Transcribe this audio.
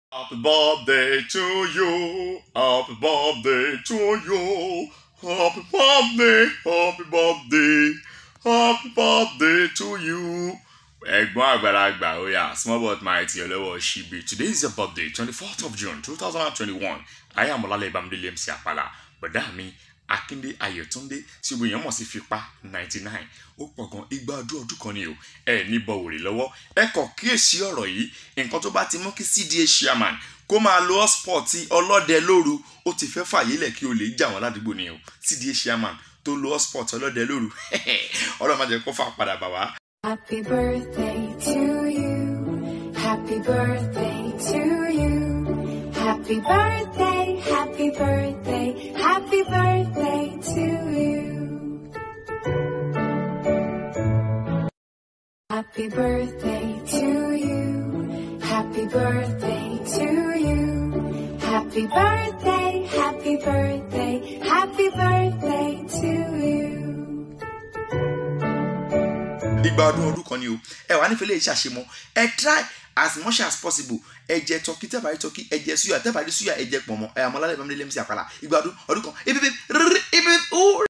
Happy birthday to you. Happy birthday to you. Happy birthday. Happy birthday. Happy birthday to you. Ẹ̀gbọ́n àgbàlagbà oya small but mighty ọlọ́wọ́ ṣíbi today is your birthday twenty fourth of June two thousand and twenty-one ayé àmọ́lálẹ̀ ìbámudélé MC àpàlà bọ̀dá mi Akíndé Ayọ̀túndé tí gbogbo èèyàn mọ̀ sí fipá ninety nine ó pọ̀ gan igba ọdún ọdún kan ni o ẹ ní bọ̀wòrè lọ́wọ́ ẹ kọ̀ kíyèsí ọ̀rọ̀ yìí nǹkan tó bá ti mú kí CDA chairman kó máa lo hotspot tí ọlọ́dẹ lóru ó ti fẹ́ fàyè lẹ̀ kí o lè jà wọ́n ládùúgbò ni o CDA chairman tó lo hotspot ọlọ́dẹ lóru ọlọ́run má jẹ́ kó fà padà bà wá. Happy birthday to you. Happy birthday to you. Happy birthday, happy birthday, happy birthday to you. Happy birthday to you. Happy birthday to you. Happy birthday, happy birthday, happy birthday to you. igba ọdún ọdún kan ni o ẹ wà nífẹ̀ẹ́ lè ṣàṣemọ ẹ try as much as possible ẹ jẹ tọkí tẹ́bà rí tọkí ẹ jẹ suya tẹ́bà rí suya ẹ jẹ pọ̀nmọ́ ẹ àmọ́ lálẹ́ ìbámu lé lẹ́mísì àpàlà igba ọdún ọdún kan ibi ibi ibi ibi